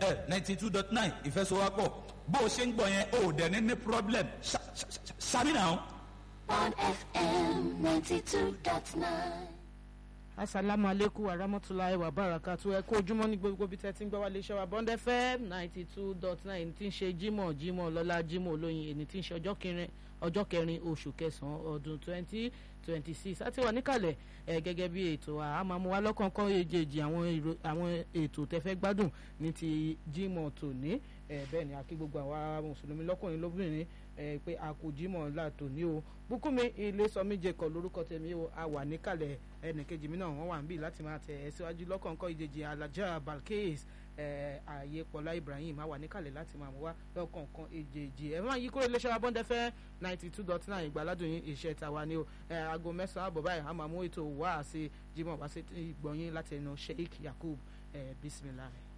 bẹ́ẹ̀ ninety two dot nine ìfẹsowápọ̀ bó o ṣe ń gbọ́ yẹn o ò dẹ̀ ní ní problem ṣàmì náà. on FM 92.9. asalaamu aleykum wa rahmatulahi wa barakatu ẹ kó ojúmọ́ ní gbogbo bí tẹ́tí ń gbọ́ wá léṣẹ́ wa bond fm ninety two dot nine tí ń ṣe jímọ̀ jímọ̀ lọ́la jímọ̀ olóyin èyí tí ń ṣe ọjọ́ kẹrin ọjọ́ kẹrin oṣù kẹsàn-án ọdún twenty twenty six àti wà níkàlẹ̀ ẹ gẹ́gẹ́ bí ètò àmàmú wa lọ́kọ̀ọ̀kan èjèèjì àwọn ètò tẹ́fẹ́ gbádùn ní ti jímọ̀ tòní ẹ bẹ́ẹ̀ ni akí gbogbo àwa mùsùlùmí lọ́kùnrin lóbìnrin ẹ pé a kò jímọ̀ ńlá tòní o bùkúnmi ilé sọmí jẹkọ lórúkọ tèmi o a wà níkàlẹ̀ ẹnìkejì mi náà wọ́n wà ń bì láti máa tẹ̀ ẹ́ síwájú lọ́kọ̀ọ̀kan ìjèjì alájà balkis ààyè pọ̀lá ibrahim a wà níkàlẹ̀ láti máa mú wá lọ́kọ̀ọ̀kan ìjèjì ẹ̀ máa yí kúrò iléeṣẹ́ abọ́ndẹ́fẹ́ ninety two dot nine ìgbàládùn yín iṣẹ́ tàwa ni o aago mẹ́sàn-án àbọ̀ báyìí a máa mú ètò wá sí jimoh wá sí ìgbọ̀nyín láti ẹnu sheikh yakub bisimilahi.